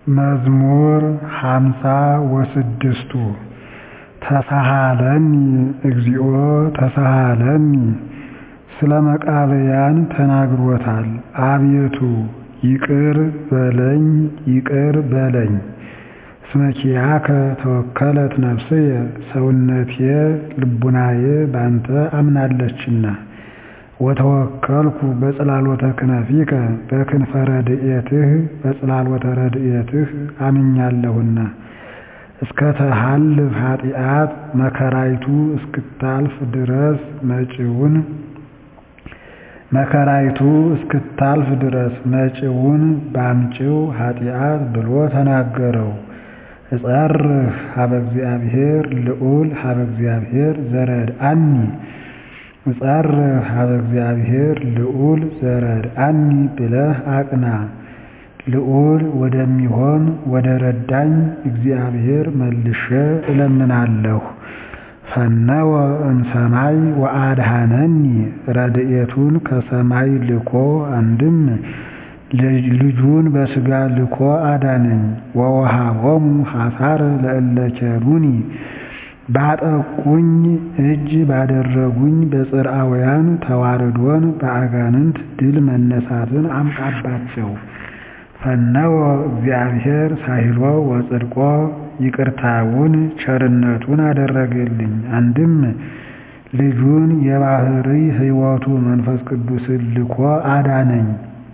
መዝሙር ሃምሳ ወስድስቱ ተሳሃለኒ እግዚኦ ተሳሃለኒ ስለ መቃብያን ተናግሮታል አቤቱ ይቅር በለኝ ይቅር በለኝ እስመ ኪያከ ተወከለት ነፍስየ ሰውነቴ ልቡናዬ ባንተ አምናለችና ወተወከልኩ በጽላሎተ ክነፊከ በክንፈ ረድኤትህ በጽላሎተ ረድኤትህ አምኛለሁና እስከ ተሃልፍ ኃጢአት መከራይቱ እስክታልፍ ድረስ መጪውን መከራይቱ እስክታልፍ ድረስ መጪውን ባምጪው ኃጢአት ብሎ ተናገረው። እጸርህ ሀበ እግዚአብሔር ልዑል ሀበ እግዚአብሔር ዘረድአኒ እጸርህ ሀበ እግዚአብሔር ልዑል ዘረድአኒ ብለህ አቅና። ልዑል ወደሚሆን ወደ ረዳኝ እግዚአብሔር መልሼ እለምናለሁ። ፈነወ እምሰማይ ወአድኀነኒ ረድኤቱን ከሰማይ ልኮ አንድም ልጁን በሥጋ ልኮ አዳነኝ። ወወሃቦሙ ኀሣረ ለእለ ኬሩኒ ባጠቁኝ እጅ ባደረጉኝ በጽርዓውያን ተዋርዶን በአጋንንት ድል መነሳትን አምጣባቸው። ፈነወ እግዚአብሔር ሳሂሎ ወጽድቆ ይቅርታውን ቸርነቱን አደረገልኝ። አንድም ልጁን የባሕርይ ሕይወቱ መንፈስ ቅዱስን ልኮ አዳነኝ።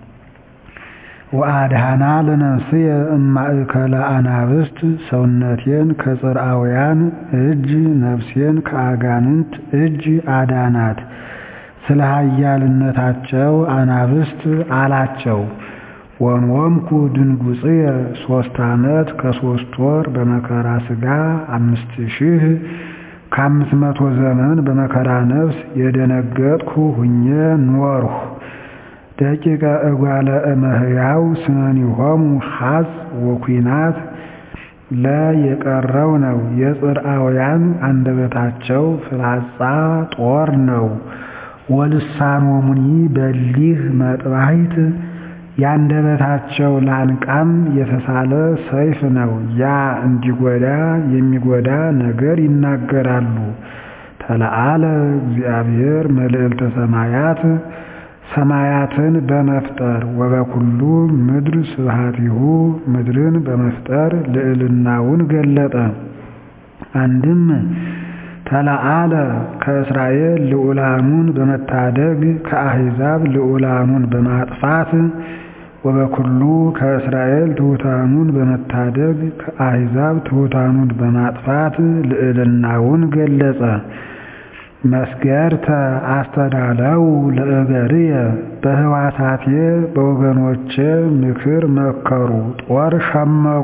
ወአድኀና ለነፍስየ እማእከለ አናብስት ሰውነቴን ከጽርዓውያን እጅ ነፍሴን ከአጋንንት እጅ አዳናት። ስለ ኃያልነታቸው አናብስት አላቸው። ወንወምኩ ድንጉጽየ ሦስት ዓመት ከሦስት ወር በመከራ ሥጋ አምስት ሺህ ከአምስት መቶ ዘመን በመከራ ነፍስ የደነገጥኩ ሁኜ ኖርሁ። ደቂቀ እጓለ እመሕያው ስነኒሆሙ ሐጽ ወኲናት ለ የቀረው ነው። የጽርዓውያን አንደበታቸው ፍላጻ ጦር ነው። ወልሳኖሙኒ በሊህ መጥባሕት የአንደበታቸው ላንቃም የተሳለ ሰይፍ ነው። ያ እንዲጎዳ የሚጎዳ ነገር ይናገራሉ። ተለዓለ እግዚአብሔር መልዕልተ ሰማያት ሰማያትን በመፍጠር ወበኩሉ ምድር ስብሐቲሁ ምድርን በመፍጠር ልዕልናውን ገለጠ። አንድም ተለዓለ ከእስራኤል ልዑላኑን በመታደግ ከአሕዛብ ልዑላኑን በማጥፋት ወበኩሉ ከእስራኤል ትሑታኑን በመታደግ ከአሕዛብ ትሑታኑን በማጥፋት ልዕልናውን ገለጸ። መስገርተ አስተዳለው ለእገርየ በሕዋሳቴ በወገኖቼ ምክር መከሩ፣ ጦር ሸመቁ።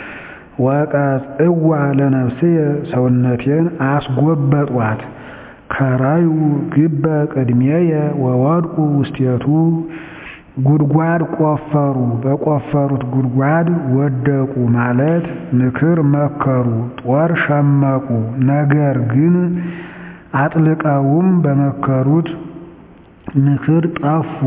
ወቀጽዕዋ ለነፍስየ ሰውነቴን አስጎበጧት። ከራዩ ግበ ቅድሜየ ወወድቁ ውስቴቱ ጉድጓድ ቆፈሩ፣ በቆፈሩት ጉድጓድ ወደቁ ማለት ምክር መከሩ፣ ጦር ሸመቁ። ነገር ግን አጥልቀውም በመከሩት ምክር ጠፉ።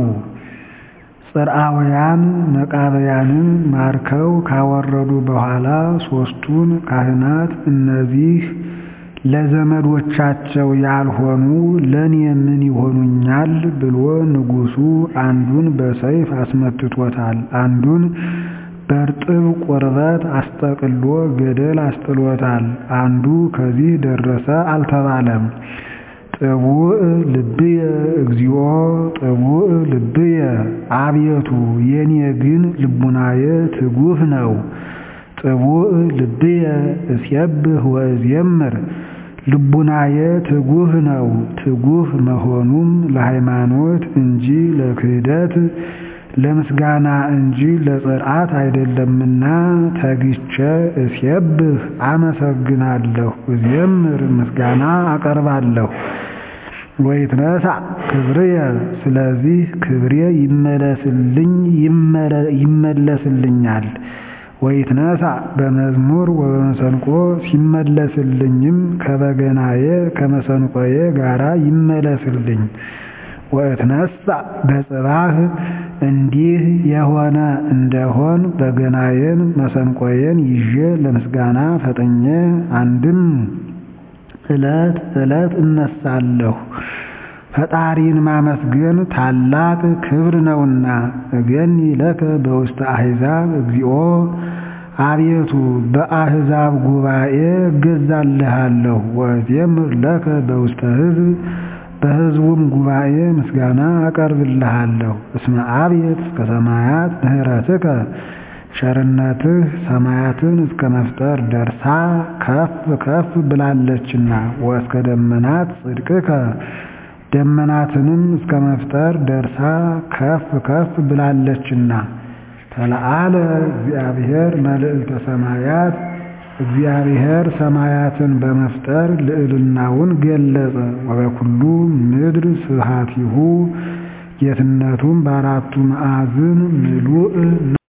ጽርዓውያን መቃብያንን ማርከው ካወረዱ በኋላ ሦስቱን ካህናት እነዚህ ለዘመዶቻቸው ያልሆኑ ለእኔ ምን ይሆኑኛል ብሎ ንጉሡ አንዱን በሰይፍ አስመትቶታል፣ አንዱን በርጥብ ቁርበት አስጠቅሎ ገደል አስጥሎታል። አንዱ ከዚህ ደረሰ አልተባለም። ጥቡእ ልብየ እግዚኦ ጥቡእ ልብየ አቤቱ የኔ ግን ልቡናዬ ትጉህ ነው። ጥቡእ ልብየ እስየብህ ወእዜምር ልቡናዬ ትጉህ ነው። ትጉህ መሆኑም ለሃይማኖት እንጂ ለክህደት ለምስጋና እንጂ ለጽርዓት አይደለምና ተግቼ እስየብህ አመሰግናለሁ፣ እዜምር ምስጋና አቀርባለሁ። ወይትነሣ ክብርየ ስለዚህ ክብሬ ይመለስልኝ ይመለስልኛል። ወይትነሣ በመዝሙር ወበመሰንቆ ሲመለስልኝም ከበገናዬ ከመሰንቆዬ ጋራ ይመለስልኝ። ወእትነሣ በጽባህ እንዲህ የሆነ እንደሆን በገናዬን መሰንቆዬን ይዤ ለምስጋና ፈጥኜ አንድም ዕለት ዕለት እነሳለሁ። ፈጣሪን ማመስገን ታላቅ ክብር ነውና። እገኒ ለከ በውስተ አሕዛብ እግዚኦ አቤቱ በአሕዛብ ጉባኤ እገዛልሃለሁ። ወእዜምር ለከ በውስተ ሕዝብ በሕዝቡም ጉባኤ ምስጋና አቀርብልሃለሁ። እስመ አብየት እስከ ሰማያት ምሕረትከ ቸርነትህ ሰማያትን እስከ መፍጠር ደርሳ ከፍ ከፍ ብላለችና። ወእስከ ደመናት ጽድቅከ ደመናትንም እስከ መፍጠር ደርሳ ከፍ ከፍ ብላለችና። ተለዓለ እግዚአብሔር መልዕልተ ሰማያት እግዚአብሔር ሰማያትን በመፍጠር ልዕልናውን ገለጸ። ወበኩሉ ምድር ስብሐቲሁ ጌትነቱም በአራቱ ማዕዝን ምሉእ